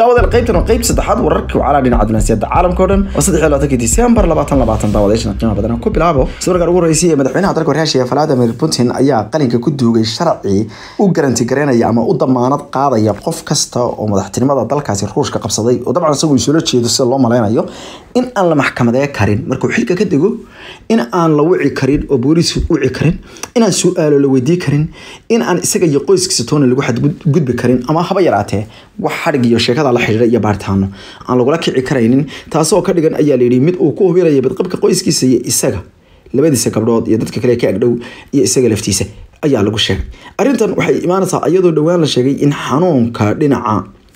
daawadeel qaybtan waa qayb saddexaad wararka wacalaa dhinaca dunaasiyada caalamka o dhan oo saddex iyo labaatanki disembar labaatan labaatan daawadayaashana qiimaha badan ku bilaabo sawirkan ugu horreysay ee madaxweynaha dalka waryaashiga vladimir putin ayaa qalinka ku duugay sharci u garanti gareynaya ama u damaanad qaadaya qof kasta oo madaxtinimada dalkaasi ruushka qabsaday oo dabcan isagu isula jeedo sida loo maleynayo in aan la maxkamadee karin markuu xilka ka dego in aan la wici karin oo booliis wici karin inaan su-aalo la weydii karin in aan isaga iyo qoyskiisa toona lagu xadgudbi karin ama haba yaraatee wax xadhig iyo sheekada la xidhiira iyo baaritaano aan lagula kici karaynin taasoo ka dhigan ayaa layidhi mid uu ku hubinaya badqabka qoyskiisa iyo isaga labadiisa gabdhood iyo dadka kale ka agdhow iyo isaga laftiisa ayaa lagu sheegay arrintan waxay imaanaysaa iyadoo dhowaan la sheegay in xanuunka dhinaca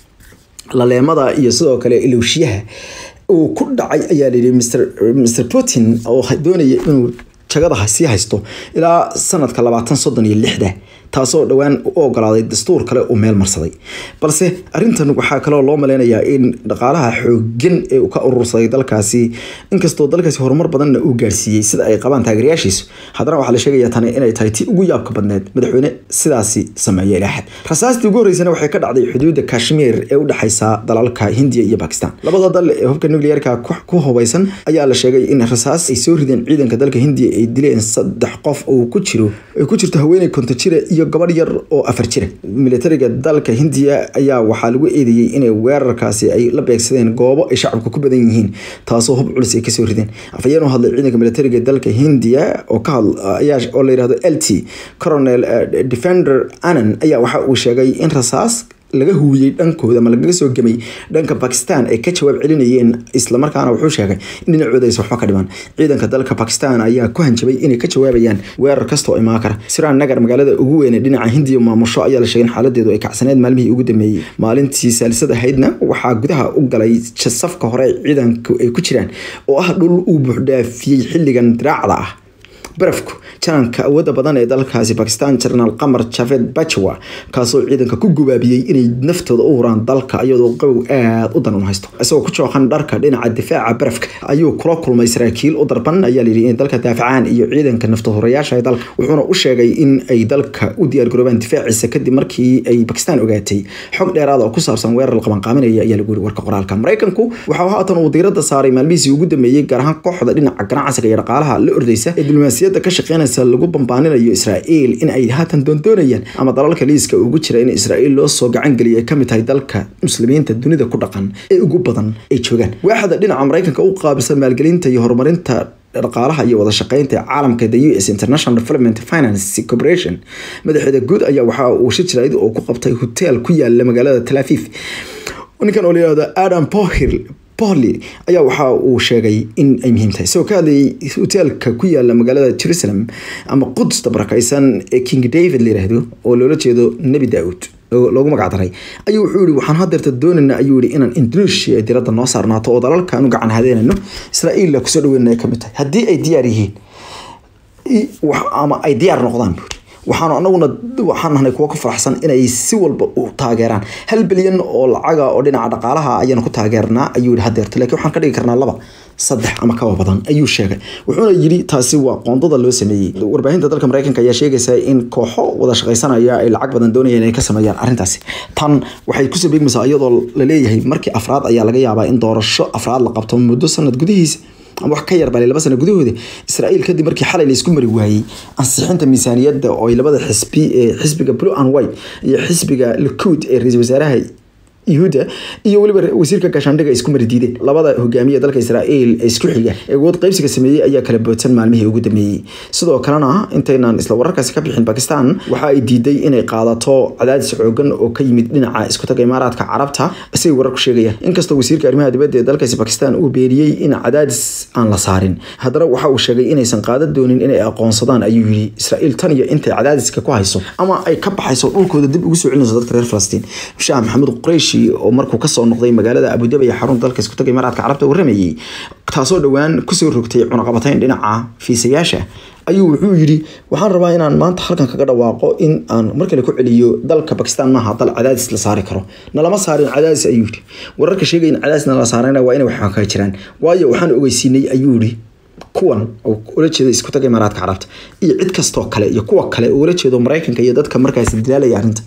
laleemada iyo sidoo kale ilowshiyaha uu ku dhacay ayaa layidhi mr mr putin oo doonaya inuu jagada sii haysto ilaa sanadka labaatan soddon iyo lixda taasoo dhowaan u ogolaaday dastuur kale uu meel marsaday balse arintan waxaa kaloo loo maleynayaa in dhaqaalaha xoogan ee uu ka urursaday dalkaasi inkastoo dalkaasi horumar badanna uu gaarsiiyey sida ay qabaan taageerayaashiisu haddana waxaa la sheegaya tani inay tahay tii ugu yaabka badneed madaxweyne sidaasi sameeya ilaa xad rasaastii ugu horreysana waxay ka dhacday xuduudda kashmiir ee u dhexeysa dalalka hindiya iyo bakistan labada dal ee hubka nuclearka ku hubaysan ayaa la sheegay in rasaas ay soo rideen ciidanka dalka hindiya ay dileen saddex qof oo ku jiro ay ku jirto haweeney konto jira iyo gabadh yar oo afar jira militariga dalka hindiya ayaa waxaa lagu eedeeyey inay weerarkaasi ay la beegsadeen goobo ay shacabka ku badan yihiin taasoo hub culus ay kasoo rideen afhayeen u hadlay ciidanka militariga dalka hindiya oo ka hadlaya oo la yirahdo l t coronel defender anan ayaa waxa uu sheegay in rasaas laga huwiyey dhankooda ama lagaga soo gemay dhanka bakistan ay ka jawaab celinayeen islamarkaana wuxuu sheegay in dhinacooda aysan waxba ka dhiman ciidanka dalka bakistan ayaa ku hanjabay inay ka jawaabayaan weerar kastoo imaan kara siraan nagar magaalada ugu weyn ee dhinaca hindiya maamusho ayaa la sheegay in xaaladeedu ay kacsaneed maalmihii ugu dambeeyey maalintii saalisad ahaydna waxaa gudaha u galay safka hore ciidanku ay ku jiraan oo ah dhul uu buuxdhaafiyey xilligan diraacda ah barafku jananka awooda badan ee dalkaasi bakistan jenaraal qamar javed bajawa kaasoo ciidanka ku gubaabiyey inay naftooda u huraan dalka iyadoo qabow aada u daran haysto isagoo ku jooqan dharka dhinaca difaaca barafka ayuu kula kulmay saraakiil u darban ayaa layidhi inay dalka daafacaan iyo ciidanka naftahurayaasha ee dalka wuxuuna u sheegay in ay dalka u diyaargaroobaan difaaciisa kadib markii ay bakistan ogaatay xog dheeraada oo ku saabsan weerar la qabanqaaminaya ayaa lagu yiri warka qoraalka maraykanku waxaa haatan uu diiradda saaray maalmihiisii ugu dambeeyey gaar ahaan kooxda dhinaca ganacsiga iyo dhaqaalaha la ordeysa ee diblomaasiya ka shaqeynaysa lagu bambaaninayo israa'iil in ay haatan doondoonayaan ama dalalka liiska ugu jira in israa'iil loo soo gacan geliya ay kamid tahay dalka muslimiinta dunida ku dhaqan ee ugu badan ay joogaan waaxda dhinaca maraykanka u qaabilsan maalgelinta iyo horumarinta dhaqaalaha iyo wada shaqeynta caalamka the u s international development finance corporation madaxeeda guud ayaa waxaa uu shi jirayd oo ku qabtay hotel ku yaala magaalada talafif ninkan oo layihahdo adam pohir Pauli ayaa waxa uu sheegay in ay muhiim tahay isagoo ka hadlayay hoteelka ku yaala magaalada Jerusalem ama Quds barakaysan ee King David la yiraahdo oo loola jeedo Nabi Daud oo loogu magac daray ayuu wuxuu yiri waxaan hadeerta doonaynaa ayuu yiri inaan Indonesia diradda noo saarnaato oo dalalka aanu gacan hadeynayno Israa'iil la kusoo dhaweynaya kamid tahay haddii ay diyaar yihiin ama ay diyaar noqdaan buuri waxaanu anaguna waxaan nahnay kuwa ku faraxsan inay si walba u taageeraan hal bilyan oo lacaga oo dhinaca dhaqaalaha ayaanu ku taageernaa ayuu yihi hadeerta laakiin waxaan ka dhigi karnaa laba saddex ama kaba badan ayuu sheegay wuxuuna yidhi taasi waa qoondada loo sameeyey warbaahinta dalka maraykanka ayaa sheegaysa in kooxo wada shaqaysanaya ay lacag badan doonayaan inay ka sameeyaan arrintaasi tan waxay kusoo beegmaysaa iyadoo la leeyahay markii afraad ayaa laga yaabaa in doorasho afraad la qabto muddo sanad gudihiisa ama wax ka yar bale laba sano gudahooda israa'iil kadib markii xalay la isku mari waayey ansixinta miisaaniyadda oo ay labada xisbi ee xisbiga blue and white iyo xisbiga likud ee ra-iisul wasaaraha yuhuudda iyo weliba wasiirka gaashaandhiga isku mari diideen labada hogaamiye dalka israa'iil ee isku xiga ee awood qaybsiga sameeyey ayaa kala boodsan maalmihii ugu dambeeyey sidoo kalena intaynaan isla wararkaasi ka bixin bakistan waxa ay diiday inay qaadato cadaadis xoogan oo ka yimid dhinaca iskutaga imaaraadka carabta isagay wararku sheegayaan inkastoo wasiirka arrimaha dibadda ee dalkaasi bakistan uu beeniyey in cadaadis aan la saarin haddana waxa uu sheegay inaysan qaadan doonin inay aqoonsadaan ayuu yidhi israa'iil tan iyo intay cadaadiska ku hayso ama ay ka baxayso dhulkooda dib ugu soo celinayso dadka reer falastiin shaah maxamuud quraysh oo markuu kasoo noqday magaalada abudabi ee xarunta dalka iskutaga imaaraadka carabta waramayey taasoo dhowaan kusoo rogtay cunaqabatayn dhinaca fiisayaasha ayuu wuxuu yidhi waxaan rabaa inaan maanta halkan kaga dhawaaqo in aan mar kale ku celiyo dalka bakistan maaha dal cadaadis la saari karo nalama saarin cadaadis ayuu yidhi wararka sheegaya in cadaadis nala saarayna waa inay wax ka jiraan waayo waxaan ogeysiinay ayuu yidhi kuwan oo ula jeeda isku taga imaaraadka carabta iyo cid kastoo kale iyo kuwa kale oo ula jeedo maraykanka iyo dadka markaasi dilaalaya arrinta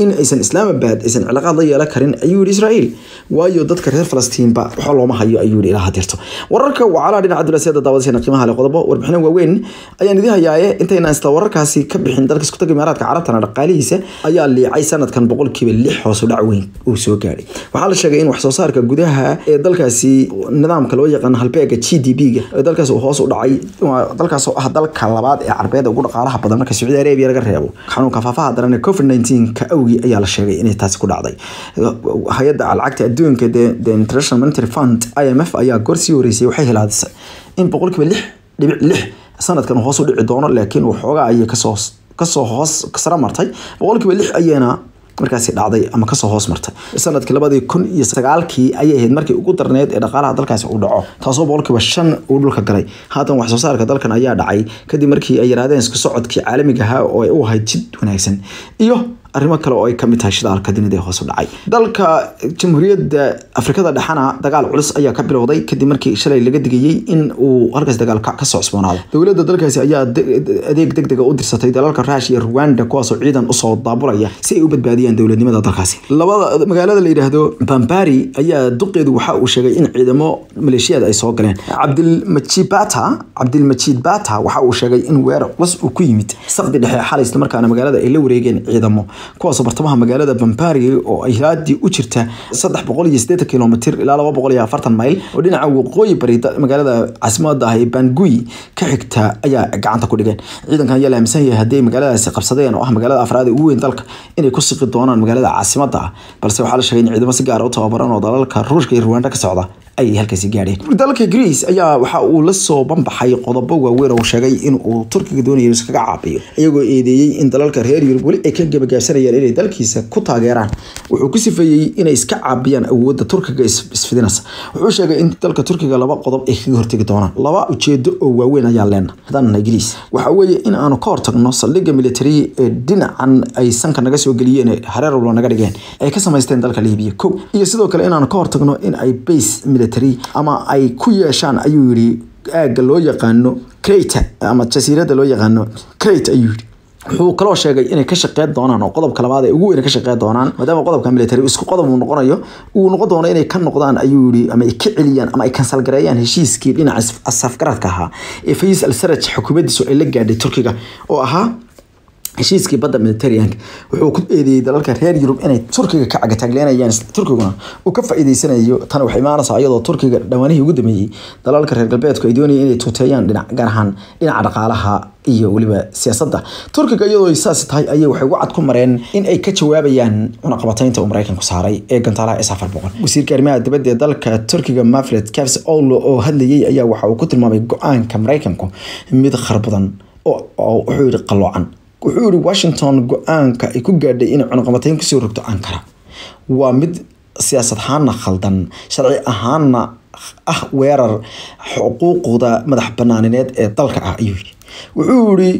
in aysan islaamabad aysan cilaaqaad la yeelan karin ayuu yihi israa'iil waayo dadka reer falastiinba waxba looma hayo ayuu yihi ilaa hadirto wararka wacalaha dhinaca dulasiyada daawadashana qiimaha leh qodobo warbixino waaweyn ayaan idin hayaaye intayna isla wararkaasi ka bixin dalka isku taga imaaraadka carabtana dhaqaalihiisa ayaa liicay sanadkan boqolkiiba lix hoos u dhac weyn uu soo gaadhay waxaa la sheegay in wax soo saarka gudaha ee dalkaasi nidaamka loo yaqaan halbeega g d p-ga ee dalkaas uu hoos u dhacay dalkaas oo ah dalka labaad ee carbeed ugu dhaqaalaha badan marka sacuudi arabia laga reebo xanuunka faafaha daran ee covid 19 ka awgi ayaa la sheegay inay taasi ku dhacday hay-adda lacagta adduunka the international monetary fund i m f ayaa goor sii horeysay waxay helaadisay in boqolkiiba lix dhibic lix sanadkan hoos u dhici doono laakiin waxoogaa ayay kasoo kasoo hoos sara martay boqolkiiba lix ayayna markaasi dhacday ama kasoo hoos martay sanadkii labadii kun iyo sagaalkii ayay ahayd markii ugu darneed ee dhaqaalaha dalkaasi uu dhaco taasoo boqolkiiba shan uu dhulka galay haatan wax soo saarka dalkan ayaa dhacay kadib markii ay yaraadeen isku socodkii caalamiga ahaa oo ay u ahayd jid wanaagsan iyo arrimo kale oo ay kamid tahay shidaalka dunida ee hoos u dhacay dalka jamhuuriyadda afrikada dhexena dagaal culus ayaa ka bilowday kadib markii shalay laga digayey in uu halkaas dagaal kasoo cusboonaado dowladda dalkaasi ayaa adeeg deg dega u dirsatay dalalka rush iyo rwanda kuwaasoo ciidan usoo daabulaya si ay u badbaadiyaan dowladnimada dalkaasi labada magaalada la yidhaahdo bambari ayaa duqeedu waxa uu sheegay in ciidamo maleeshiyaad ay soo galeen cabdilmajid bata cabdilmajid bata waxa uu sheegay in weerar culus uu ku yimid saqdi dhexe xalay isla markaana magaalada ay la wareegeen ciidamo kuwaasoo bartamaha magaalada bambari oo ay hilaadii u jirta saddex boqol iyo sideetan kilomitr ilaa laba boqol iyo afartan mayl oo dhinaca waqooyi bari magaalada caasimada ah ee bangui ka xigta ayaa gacanta ku dhigeen ciidankan ayaa la aaminsan yahay haddii ay magaaladaasi qabsadeen oo ah magaalada afraad ee ugu weyn dalka inay ku siqi doonaan magaalada caasimada ah balse waxaa la sheegay in ciidamo si gaara u tababaran oo dalalka ruushka iyo rwanda ka socda ay halkaasi gaadheen dalka greece ayaa waxa uu la soo banbaxay qodobo waaweyn oo sheegay in uu turkiga doonayo iskaga caabiyo iyagoo eedeeyey in dalalka reer yurub weli ay ka gebagaabsanayaan inay dalkiisa ku taageeraan wuxuu ku sifeeyey inay iska caabiyaan awoodda turkiga isfidinaysa wuxuu sheegay in dalka turkiga laba qodob ay kaga hortegi doonaan laba ujeedo oo waaweyn ayaa leena haddana greece waxa weeye in aanu ka hortagno saldhigga military ee dhinacan ay sanka naga soo geliyeen hareer walba naga dhigeen ay ka samaysteen dalka libiya kow iyo sidoo kale inaanu ka hortagno in ay base military ama ay ku yeeshaan ayuu yidhi aagga loo yaqaano crate ama jasiiradda loo yaqaano crate ayuu yidhi wuxuu kaloo sheegay inay ka shaqeyn doonaan oo qodobka labaad ee ugu weyn ka shaqeyn doonaan maadaama qodobka military isku qodob uu noqonayo uu noqon doono inay ka noqdaan ayuu yidhi ama ay ka celiyaan ama ay kansal gareeyaan heshiiskii dhinaca safgaradka ahaa ee fayis al saraj xukuumaddiisu ay la gaadhay turkiga oo ahaa heshiiskii badda mediterraneanka wuxuu ku eedeeyey dalalka reer yurub inay turkiga ka cagataagleynayaan turkiguna uu ka faa'iideysanayo tan waxay imaanaysaa iyadoo turkiga dhawaanihii ugu dambeeyey dalalka reer galbeedku ay doonayeen inay tuuteeyaan dhinac gaar ahaan dhinaca dhaqaalaha iyo weliba siyaasadda turkiga iyadoo saasi tahay ayay waxay wacad ku mareen in ay ka jawaabayaan cunaqabataynta uu maraykanku saaray ee gantaalaha s afar boqol wasiirka arrimaha dibadda ee dalka turkiga mafred kavs owlo oo hadlayey ayaa waxa uu ku tilmaamay go-aanka maraykanku mid kharbadan oo wuxuu yidhi qalloocan wuxuu yihi washington go-aanka ay ku gaadhay inay cunaqabatayn kusoo rogto ankara waa mid siyaasad ahaanna khaldan sharci ahaanna ah weerar xuquuqda madax banaanineed ee dalka ah ayuu yidhi wuxuu yihi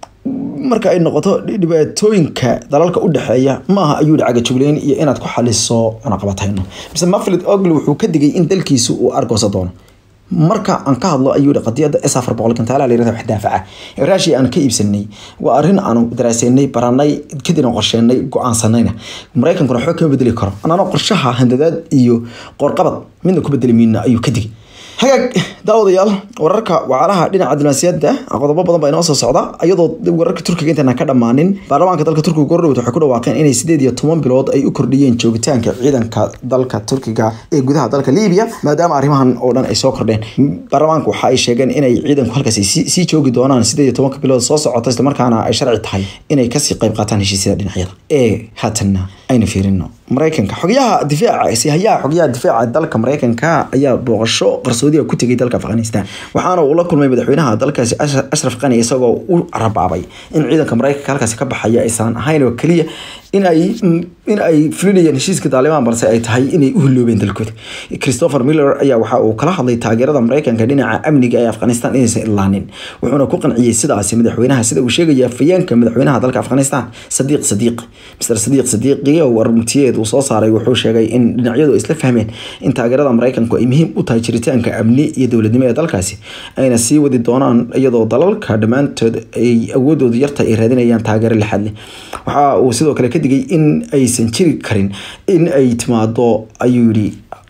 marka ay noqoto dhibaatooyinka dalalka u dhexeeya maaha ayuu yihi cagajugleyn iyo inaad ku xaliso cunaqabatayno mise maflid ogle wuxuu ka digay in dalkiisu uu argoosa doono marka aan ka hadlo ayuu yihi qadiyadda s afar boqol gantaalaha layirahda wax daafaca ee raashiya aan ka iibsanay waa arrin aanu daraaseynay baranay kadibna qorsheenay go-aansanayna maraykankuna waxba kama bedeli karo anana qorshaha handadaad iyo qoorqabad midna ku bedeli mayna ayuu ka digay hagaag daawadayaal wararka wacalaha dhinaca diblomaasiyadda qodobo badan baa inoo soo socda iyadoo wararka turkiga intaana ka dhammaanin baarlamaanka dalka turkiga gordhowt waxay ku dhawaaqeen inay sideed iyo toban bilood ay u kordhiyeen joogitaanka ciidanka dalka turkiga ee gudaha dalka libiya maadaama arrimahan oo dhan ay soo kordheen baarlamaanka waxa ay sheegeen inay ciidanku halkaas sii joogi doonaan sideed iyo tobanka bilood soo socota islamarkaana ay sharci tahay inay kasii qayb qaataan heshiisyada dhinacyada ee haatanna aynu fiirino maraykanka xogyaha difaaca sihayaha xogyaha difaaca dalka maraykanka ayaa booqasho qarsoodiga ku tegay dalka afghanistan waxaana uu la kulmay madaxweynaha dalkaasi ashraf qani isagoo u rabaabay in ciidanka maraykanka halkaasi ka baxaya aysan ahayn oo keliya in ay in ay fulinayeen heshiiska taalibaan balse ay tahay inay u hiloobeen dalkooda christopher miller ayaa waxa uu kala hadlay taageerada mareykanka dhinaca amniga ee afghanistan inaysan ilaanin wuxuuna ku qanciyey sidaasi madaxweynaha sida uu sheegaya afayeenka madaxweynaha dalka afghanistan sadiiq sadiiq mr sadiiq sadiiqi oo warmutiyeed uu soo saaray wuxuu sheegay in dhinacyadu ay isla fahmeen in taageerada mareykanku ay muhiim u tahay jiritaanka amni iyo dowladnimo ee dalkaasi ayna sii wadi doonaan iyadoo dalalka dhammaantood ay awoodoodu yarta ay raadinayaan taageero lixaad leh waxa uu sidoo kale ka digay in aysan jiri karin in ay timaado ayuu yidhi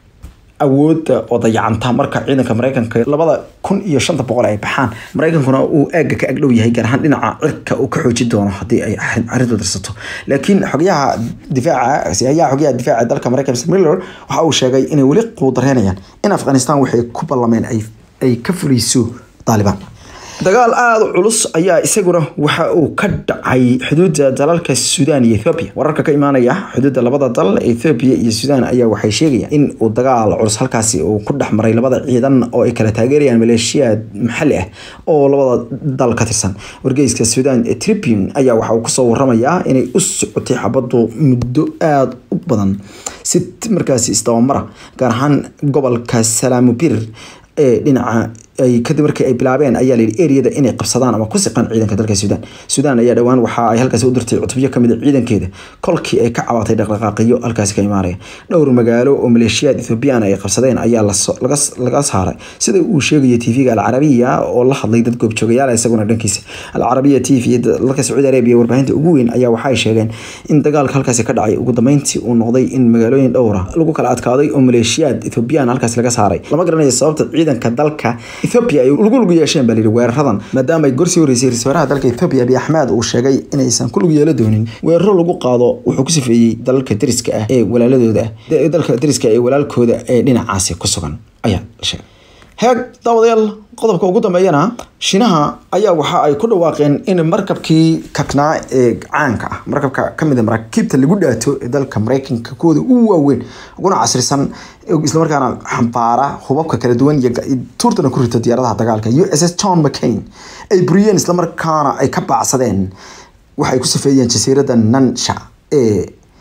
awoodda oo dayacanta marka ciidanka mareykanka labada kun iyo shanta boqol ay baxaan mareykankuna uu aagga ka agdhow yahay gaar ahaan dhinaca cirka uu ka xooji doono haddii ay arrintu dirsato laakiin xogyaha difaaca siyayaha xogyaha difaaca dalka mareykanka miller waxa uu sheegay inay weli quudareynayaan in afghanistan waxay ku ballameen ay ay ka fuliso taalibaan dagaal aada u culus ayaa isaguna waxa uu ka dhacay xuduudda dalalka suudaan iyo ethoobiya wararka ka imaanaya xuduudda labada dal ethoobiya iyo suudaan ayaa waxay sheegayaan in uu dagaal culus halkaasi uu ku dhex maray labada ciidan oo ay kala taageerayaan maleeshiyaad maxalli ah oo labada dal ka tirsan wargeyska suudaan ee tribune ayaa waxa uu kusoo waramayaa inay u socotay xabaddu muddo aada u badan si markaasi isdabamara gaar ahaan gobolka salaamubir ee dhinaca ay kadib markii ay bilaabeen ayaa layidhi eriyada inay qabsadaan ama ku siqaan ciidanka dalka suudaan suudaan ayaa dhowaan waxa ay halkaasi u dirtay cutubyo kamid a ciidankeeda kolkii ay ka cabatay dhaqdhaqaaqiyo halkaasi ka imaanaya dhowr magaalo oo maleeshiyaad ethoobiyan ay qabsadeen ayaa laga saaray sida uu sheegaya tv-ga alcarabiya oo la hadlay dad goobjoogayaal isaguna dhankiisa alcarabiya t v dalka sacuudi arabiya warbaahinta ugu weyn ayaa waxay sheegeen in dagaalka halkaasi ka dhacay ugu dambeyntii uu noqday in magaalooyin dhowra lagu kala adkaaday oo maleeshiyaad ethoobiyan halkaasi laga saaray lama garanayo sababta ciidanka dalka ethoobia ay ugu lug yeesheen baa layidhi weeraradan maadaama ay gorsii horeysay ra-iisul wasaaraha dalka ethoobia abiy axmed uu sheegay inaysan ku lug yeelo doonin weeraro lagu qaado wuxuu ku sifeeyey dalalka dariska ah ee walaaladooda ah dalka dariska ee walaalkooda ee dhinacaasi ku sugan ayaa la sheegay heeg daawadayaal qodobka ugu dambeeyana shinaha ayaa waxa ay ku dhawaaqeen in markabkii kaknaa ee caanka ah markabka kamid a maraakiibta lagu dhaato ee dalka mareykanka kuwooda ugu waaweyn uguna casrisan islamarkaana xambaara hubabka kala duwan iyo tuurtana ku rita diyaaradaha dagaalka u s s john mccain ay buriyeen islamarkaana ay ka baacsadeen waxay ku safeeyeen jasiiradda nansha ee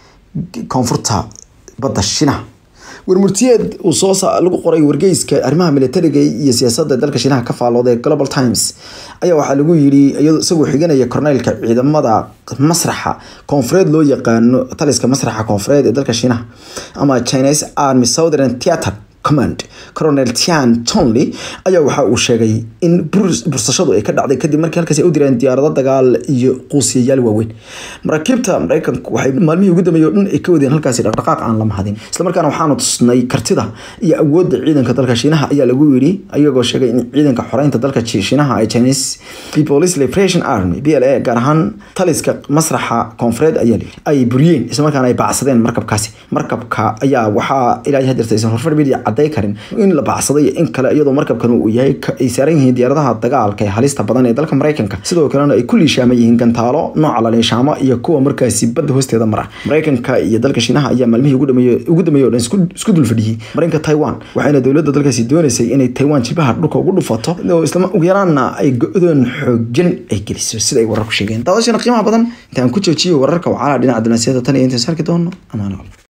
koonfurta badda shinaha warmurtiyeed uu soo lagu qoray wargeyska arrimaha militariga iyo siyaasadda dalka shiinaha ka faallooday global times ayaa waxaa lagu yidhi isagoo xiganaya korneylka ciidamada masraxa koonfureed loo yaqaano taliska masraxa koonfureed ee dalka shiinaha ama chinese army southern theatre command colonel tian tonley ayaa waxa uu sheegay in bursashadu ay ka dhacday kadib markii halkaasi ay u direen diyaarado dagaal iyo quusiyayaal waaweyn maraakiibta mareykanku waxay maalmihii ugu dambeeyay oo dhan ay ka wadeen halkaasi dhaqdhaqaaq aan la mahadin islamarkaana waxaanu tusnay kartida iyo awoodda ciidanka dalka shiinaha ayaa lagu yidhi ayagoo sheegay in ciidanka xoreynta dalka shiinaha ee chinese people's liberation army b l a gaar ahaan taliska masraxa koonfureed ayaa layidhi ay buriyeen islamarkaana ay baacsadeen markabkaasi markabka ayaa waxaa ilaa hadirta aysan horfar media caday karin in la baacsaday in kale iyadoo markabkan uu yahay ay saaran yihiin diyaaradaha dagaalka ee halista badan ee dalka mareykanka sidoo kalena ay ku liishaaman yihiin gantaalo nooca la liishaamo iyo kuwa markaasi badda hoosteeda mara mareykanka iyo dalka shiinaha ayaa maalmihii ugu dambeeyay o dhan isku dulfadhiyey marinka taiwan waxayna dowladda dalkaasi doonaysay inay taiwan jilbaha dhulka ugu dhufato isla ugu yaraanna ay go-doon xoogan ay geliso sida ay wararku sheegeen daawashana qiimaha badan intaan ku joojiyo wararka wacalaha dhinaca dunaasiyada tan iyo intaan sarki doono amaano